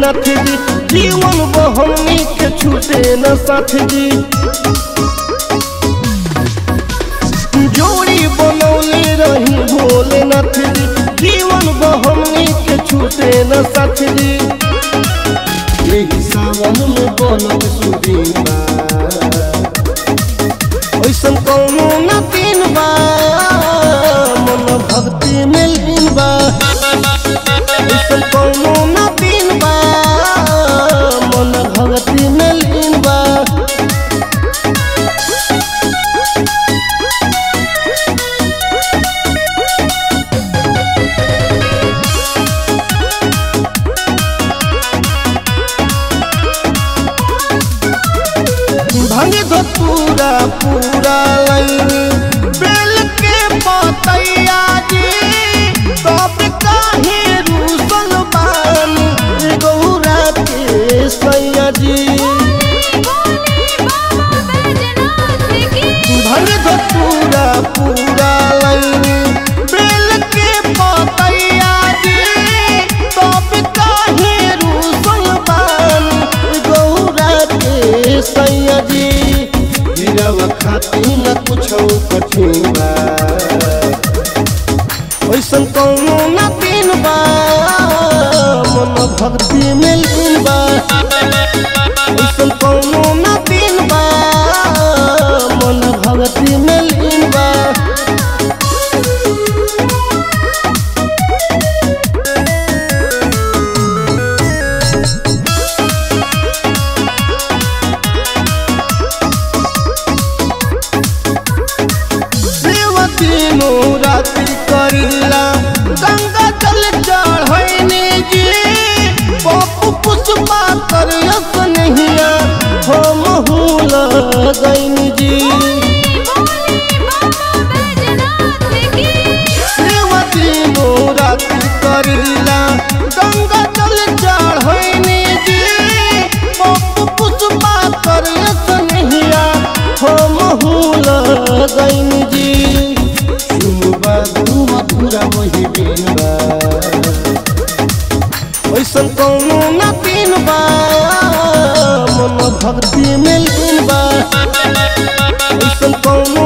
भोलेनाथ जी जीवन बहनी के छूटे न साथ जी जोड़ी बनौले रही भोलेनाथ जी जीवन बहनी के छूटे न साथ जी यही सावन में बनल सुदीन ऐसन कौनो न तीन बा मन भक्ति में लीन बा ऐसन कौनो न तीन बा मन भक्ति में लीन बा भंग दो पूरा पूरा लाइन बेल के पतैया जी तब काहे रूसल बानी गौरा के सैया जी भंग दो पूरा पूरा लाइन बेल के पतैया जी तब काहे रूसल बानी गौरा के सैया जी गिरव खाती न कुछ कठिन बा ऐसन कौनो न तीन बा मन भक्ति में लीन बा ऐसन कौनो न तीन बा मन भक्ति में लीन बा सेवा तीनों राति करिला गंगा जल चढ़ैने जी पप्पू पुष्पा कर नहिया हम हुल गैनी जी सेवा तीनों राति करिला गंगा जल चढ़ैने जी पप्पू पुष्पा कर नहिया हम हुल गैनी जी सुनबा तू मथुरा वही बिनबा ऐसन कौनो न तीन बा मन भक्ति में लीन बा ऐसन कौनो